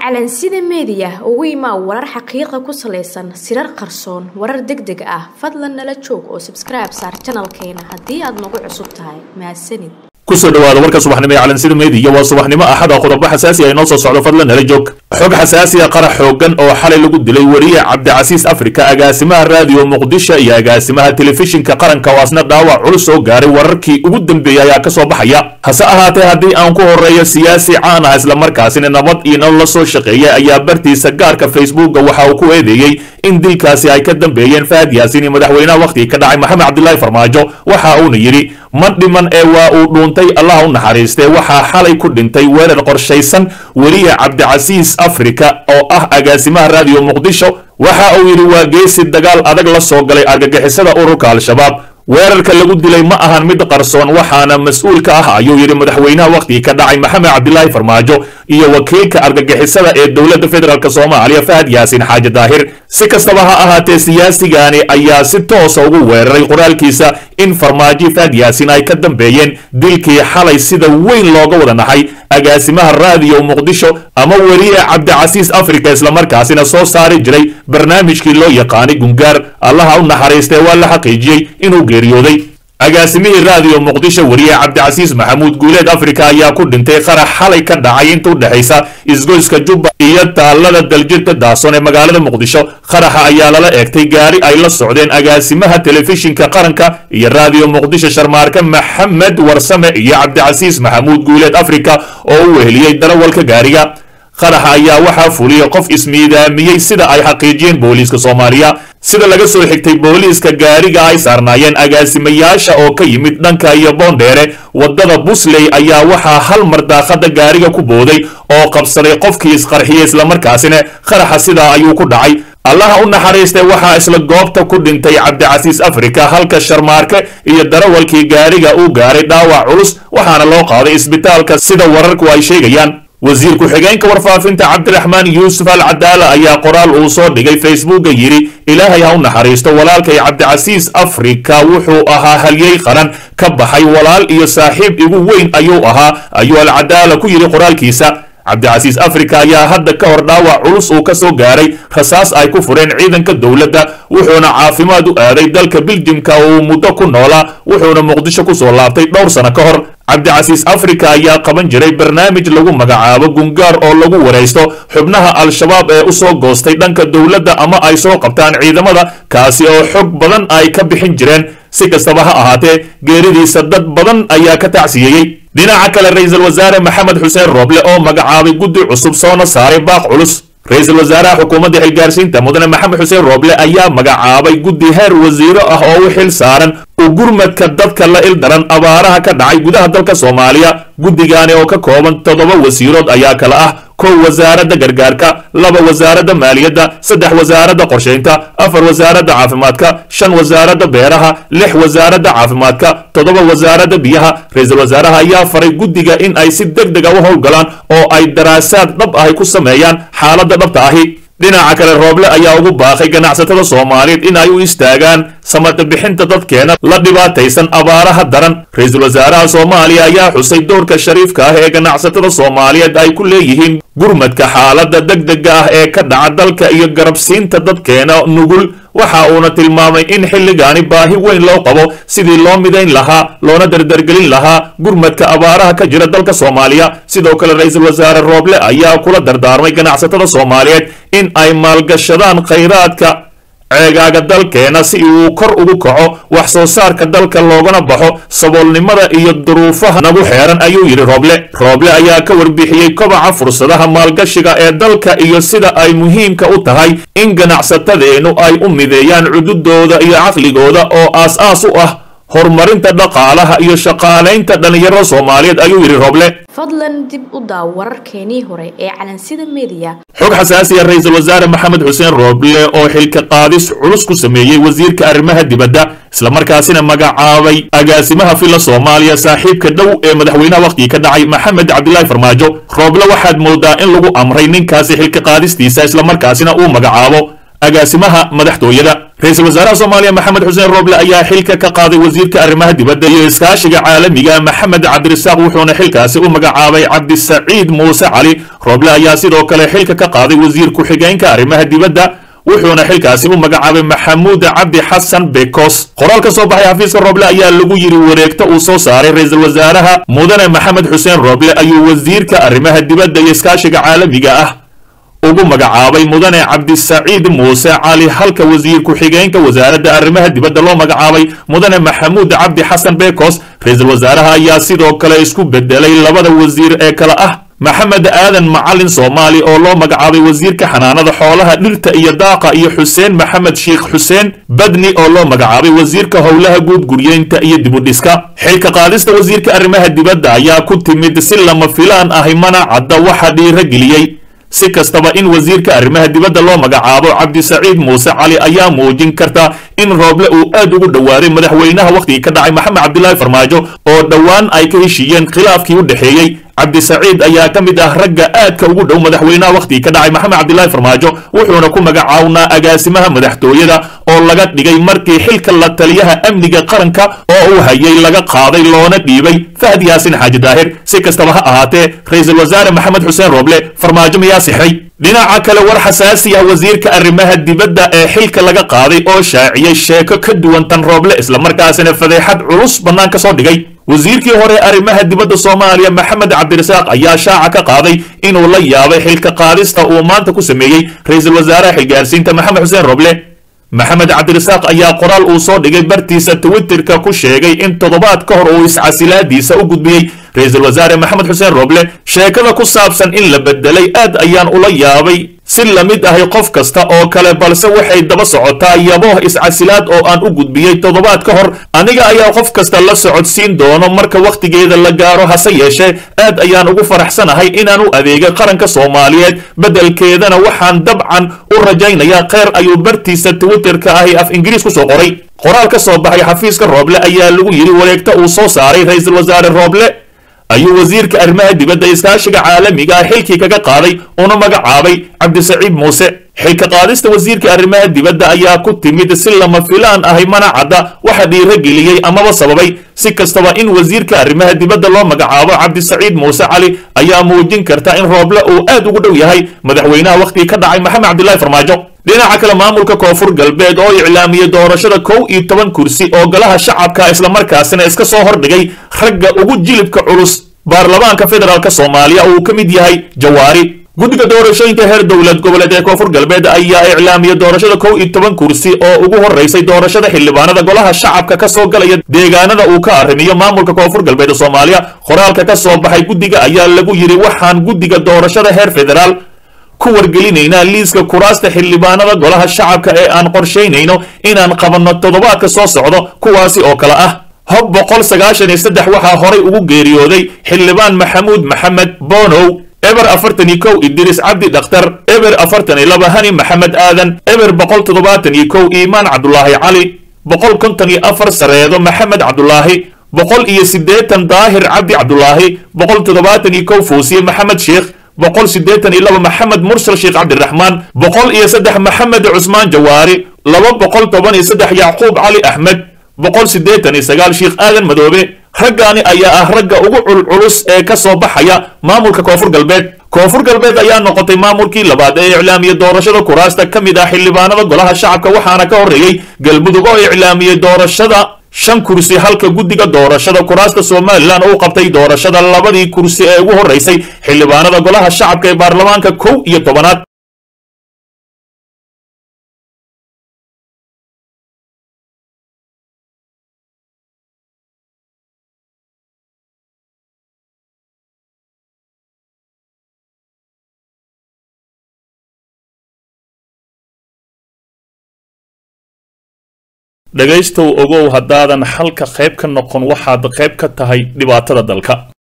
calansida meediya ugu imaa warar xaqiiqa ku salaysan sirar qarsoon warar deg deg ah fadlan nala joog oo sabskribe saar janalkeena haddii aad nagu cusub tahay mahadsanid kusoo dhawaada warka subaxnimo ee calansida meediya waa subaxnimo axada qodobo xasaasi ah inoo soo socdo fadlan nala joog xog xasaasi a qarax xoogan oo xalay lagu dilay weriye cabdicasiis afrika agaasimaha raadiyo muqdisho iyo agaasimaha telefishinka qaranka oo asna dhaawac culus oo gaaray wararkii ugu dambeeyey ayaa ka soo baxaya hase ahaatee haddii aan ku horeeyo siyaasi caan ah islamarkaasina nabad iyo nolol la soo shaqeeya ayaa bartiisa gaarka facebooka waxa uu ku eedeeyey in dilkaasi ay ka dambeeyeen fahad yaasiin iyo madaxweynaha wakhtigii ka dhacay maxamed cabdilaahi farmaajo waxa uuna yidhi ma dhiman ee waa uu dhuuntay allah u naxariistee waxaa xalay ku dhintay weerar qorshaysan weriye cabdicasiis afrika oo ah agaasimaha raadiyo muqdisho waxa uu yidhi waa geesi dagaal adag la soo galay argagixisada ururka al-shabaab weerarka lagu dilay ma ahan mid qarsoon waxaana mas-uul ka ah ayuu yidhi madaxweynaha wakhtigii ka dhacay maxamed cabdilaahi farmaajo iyo wakiilka argagixisada ee dowladda federaalk soomaaliya fahad yaasiin xaaji daahir si kastaba ha ahaatee siyaasigani ayaa si toosa ugu weeraray qoraalkiisa in farmaajo fahad yaasiin ay ka dambeeyeen dilkii xalay sida weyn looga wada naxay agaasimaha raadiyo muqdisho ama weriye cabdicasiis afrika islamarkaasina soo saari jiray barnaamijkii loo yaqaanay gungaar allaha u naxariistee waa la xaqiijiyey inuu geeriyooday agaasimihii raadiyo muqdisho weriye cabdicasiis maxamuud guuleed afrika ayaa ku dhintay qarax xalay ka dhacay inta u dhexaysa isgoyska jubba iyo taallada daljirta daason ee magaalada muqdisho qaraxa ayaa lala eegtay gaari ay la socdeen agaasimaha telefishinka qaranka iyo raadiyo muqdisho sharmaarke maxamed warsame iyo cabdicasiis maxamuud guuleed afrika oo u weheliyey darawalka gaariga qaraxa ayaa waxaa fuliyey qof ismiidaamiyey sida ay xaqiijiyeen booliiska soomaaliya sida laga soo xigtay booliiska gaariga ay saarnaayeen agaasimayaasha oo ka yimid dhanka iyo boondheere waddada busley ayaa waxaa hal mar daaqada gaariga ku booday oo qabsaday qofkii isqarxiyey islamarkaasina qaraxa sidaa ayuu ku dhacay allaha u naxariistay waxaa isla goobta ku dhintay cabdicasiis afrika halka sharmaarke iyo darawalkii gaariga uu gaaray dhaawac culus waxaana loo qaaday isbitaalka sida wararku ay sheegayaan wasiir ku-xigeenka warfaafinta cabdiraxmaan yuusuf al cadaala ayaa qoraal uu soo dhigay facebooka yidhi ilaahay ha u naxariisto walaalkay cabdicasiis afrika wuxuu ahaa halyey qaran ka baxay walaal iyo saaxiib igu weyn ayuu ahaa ayuu al cadaala ku yidhi qoraalkiisa cabdicasiis afrika ayaa hadda ka hor dhaawac culus uu ka soo gaaray rasaas ay ku fureen ciidanka dowladda wuxuuna caafimaad u aaday dalka biljimka uu muddo ku noolaa wuxuuna muqdisho ku soo laabtay dhowr sano ka hor cabdicasiis afrika ayaa qaban jiray barnaamij lagu magacaabo gungaar oo lagu waraysto xubnaha al-shabaab ee u soo goostay dhanka dowladda ama ay soo qabtaan ciidamada kaasi oo xog badan ay ka bixin jireen si kastaba ha ahaatee geeridiisa dad badan ayaa ka tacsiyeeyey dhinaca kale ra-iisul wasaare maxamed xuseen rooble oo magacaabay guddi cusub soona saaray baaq culus ra-iisul wasaaraha xukuumadda xilgaarsiinta mudane maxamed xuseen rooble ayaa magacaabay guddi heer wasiiro ah oo u xil saaran u gurmadka dadka la ildaran abaaraha ka dhacay gudaha dalka soomaaliya guddigaani oo ka kooban toddoba wasiirood ayaa kala ah kow wasaaradda gargaarka laba wasaaradda maaliyadda saddex wasaaradda qorshaynta afar wasaaradda caafimaadka shan wasaaradda beeraha lix wasaaradda caafimaadka toddoba wasaaradda biyaha ra-iisul wasaaraha ayaa faray guddiga in ay si deg dega u howlgalaan oo ay daraasaad dhab ahi ku sameeyaan xaaladda dhabta ahi dhinaca kale rooble ayaa ugu baaqay ganacsatada soomaaliyeed in ay u istaagaan samata bixinta dadkeena la dhibaataysan abaaraha daran ra-iisul wasaaraha soomaaliya ayaa xusay doorka shariifka ah ee ganacsatada soomaaliyeed ay ku leeyihiin gurmadka xaaladda deg dega ah ee ka dhaca dalka iyo garabsiinta dadkeena nugul waxa uuna tilmaamay in xilligaani baahi weyn loo qabo sidii loo midayn lahaa loona dardargelin lahaa gurmadka abaaraha ka jira dalka soomaaliya sidoo kale ra-iisul wasaare rooble ayaa kula dardaarmay ganacsatada soomaaliyeed in ay maalgashadaan khayraadka ceegaaga dalkeena si uu kor ugu kaco wax soo saarka dalka loogana baxo saboolnimada iyo duruufaha nagu xeeran ayuu yidhi rooble rooble ayaa ka warbixiyey kobaca fursadaha maalgashiga ee dalka iyo sida ay muhiimka u tahay in ganacsatadeennu ay u mideeyaan cududooda iyo caqligooda oo aas-aas u ah horumarinta dhaqaalaha iyo shaqaalaynta dhallinyarada soomaaliyeed ayuu yidhi rooble fadlan dib u daaw wararkeenii hore ee calansida meediya xog xasaasi ah ra-iisul wasaare maxamed xuseen rooble oo xilka qaadis culus ku sameeyey wasiirka arrimaha dibadda islamarkaasina magacaabay agaasimaha filla soomaaliya saaxiibka dhow ee madaxweynaha wakhtigii ka dhacay maxamed cabdilaahi farmaajo rooble waxaad moodaa in lagu amray ninkaasi xilka qaadistiisa islamarkaasina uu magacaabo agaasimaha madaxtooyada ra-iisul wasaaraha soomaaliya maxamed xuseen rooble ayaa xilka ka qaaday wasiirka arrimaha dibadda iyo iskaashiga caalamiga maxamed cabdirasaaq wuxuuna xilkaasi u magacaabay cabdisaciid muuse cali rooble ayaa sidoo kale xilka ka qaaday wasiir ku-xigeenka arrimaha dibadda wuxuuna xilkaasi u magacaabay maxamuud cabdi xasan bekos qoraal ka soo baxay xafiiska rooble ayaa lagu yidhi wareegta uu soo saaray ra-iisul wasaaraha mudane maxamed xuseen rooble ayuu wasiirka arrimaha dibadda iyo iskaashiga caalamiga ah ugu magacaabay mudane cabdisaciid muuse cali halka wasiir ku-xigeenka wasaaradda arrimaha dibadda loo magacaabay mudane maxamuud cabdi xasan bekos ra-iisul wasaaraha ayaa sidoo kale isku bedelay labada wasiir ee kale ah maxamed aadan macalin soomaali oo loo magacaabay wasiirka xanaanada xoolaha dhirta iyo daaqa iyo xuseen maxamed sheikh xuseen badni oo loo magacaabay wasiirka howlaha guud guryeynta iyo dibudhiska xilka qaadista wasiirka arrimaha dibadda ayaa ku timid si lama filaan ahi mana cadda waxa dhiirageliyey si kastaba in wasiirka arrimaha dibadda loo magacaabo cabdisaciid muuse cali ayaa muujin karta in rooble uu aad ugu dhowaaday madaxweynaha wakhtigii ka dhacay maxamed cabdilaahi farmaajo oo dhowaan ay ka heshiiyeen khilaafkii u dhexeeyey cabdisaciid ayaa ka mid ah ragga aadka ugu dhow madaxweynaha wakhtigii ka dhacay maxamed cabdilaahi farmaajo wuxuuna ku magacawnaa agaasimaha madaxtooyada oo laga dhigay markii xilka la taliyaha amniga qaranka oo uu hayay laga qaaday loona dhiibay fahd yaasin xaaji daahir si kastaba ha ahaatee ra-iisul wasaare maxamed xuseen rooble farmaajo miyaa sixray dhinaca kale war xasaasi ah wasiirka arrimaha dibadda ee xilka laga qaaday oo shaaciyey sheeko ka duwan tan rooble islamarkaasina fadeexad culus bannaan ka soo dhigay wasiirkii hore arrimaha dibadda soomaaliya maxamed cabdirasaaq ayaa shaaca ka qaaday inuu la yaabay xilka qaadista uu maanta ku sameeyey ra-iisul wasaaraha xilgaarsiinta maxamed xuseen rooble maxamed cabdirasaaq ayaa qoraal uu soo dhigay bartiisa twitterka ku sheegay in toddobaad ka hor uu iscasilaadiisa u gudbiyey ra-iisul wasaare maxamed xuseen rooble sheekada ku saabsan in la bedelay aad ayaan ula yaabay si la mid ahay qof kasta oo kale balse waxay daba socotaa yabooh iscasilaad oo aan u gudbiyey toddobaad ka hor aniga ayaa qof kasta la socodsiin doono marka wakhtigeeda la gaaro hase yeeshee aad ayaan ugu faraxsanahay inaan u adeegay qaranka soomaaliyeed beddelkeedana waxaan dabcan u rajaynayaa kheyr ayuu bartiisa twitterka ahi af ingiriis ku soo qoray qoraal ka soo baxay xafiiska rooble ayaa lagu yidhi wareegta uu soo saaray ra-iisul wasaare rooble ayuu wasiirka arrimaha dibadda iskaashiga caalamiga ah xilkii kaga qaaday una magacaabay cabdisaciid muuse xilka qaadista wasiirka arrimaha dibadda ayaa ku timid si lama filaan ahay mana cadda waxa dhiirageliyey amaba sababay si kastaba in wasiirka arrimaha dibadda loo magacaabo cabdisaciid muuse cali ayaa muujin karta in rooble uu aad ugu dhow yahay madaxweynaha wakhtigii ka dhacay maxamed cabdilaahi farmaajo dhinaca kale maamulka koonfur galbeed oo iclaamiyey doorashada kow iyo toban kursi oo golaha shacabka islamarkaasina iska soo hordhigay ragga ugu jilibka culus baarlamaanka federaalk soomaaliya uu ka mid yahay jawaari guddiga doorashooyinka heer dowlad goboleed ee koonfur galbeed ayaa iclaamiyey doorashada kow iyo toban kursi oo ugu horeysay doorashada xildhibaanada golaha shacabka ka soo galaya deegaanada uu ka arrimiyo maamulka koonfur galbeed soomaaliya qoraalka ka soo baxay guddiga ayaa lagu yidhi waxaan guddiga doorashada heer federaal ku wargelinaynaa liiska kuraasta xildhibaanada golaha shacabka ee aan qorshaynayno inaan qabanno toddobaadka soo socdo kuwaasi oo kale ah hob boqol sagaashan iyo saddex waxaa horay ugu geeriyooday xildhibaan maxamuud maxamed bonow eber afartan iyo kow idris cabdi dhakhtar eber afartan iyo laba hani maxamed aadan eber boqol toddobaatan iyo kow iimaan cabdulaahi cali boqol konton iyo afar sareedo maxamed cabdulaahi boqol iyo siddeetan daahir cabdi cabdulaahi boqol toddobaatan iyo kow fuusiye maxamed sheekh boqol siddeetan iyo laba maxamed mursal sheekh cabdiraxmaan boqol iyo saddex maxamed cusmaan jawaari laba boqol toban iyo saddex yacquub cali axmed boqol siddeetan iyo sagaal sheekh aadan madoobe raggaani ayaa ah ragga ugu culculus ee ka soo baxaya maamulka koonfur galbeed koonfur galbeed ayaa noqotay maamulkii labaad ee iclaamiyey doorashada kuraasta ka mid ah xildhibaanada golaha shacabka waxaana ka horreeyey galmudug oo iclaamiyey doorashada shan kursi halka guddiga doorashada kuraasta somalilan uu qabtay doorashada labadii kursi ee ugu horreysay xildhibaanada golaha shacabka ee baarlamaanka kow iyo tobanaad dhegaystow ogow haddaadan xalka qayb ka noqon waxaad qayb ka tahay dhibaatada dalka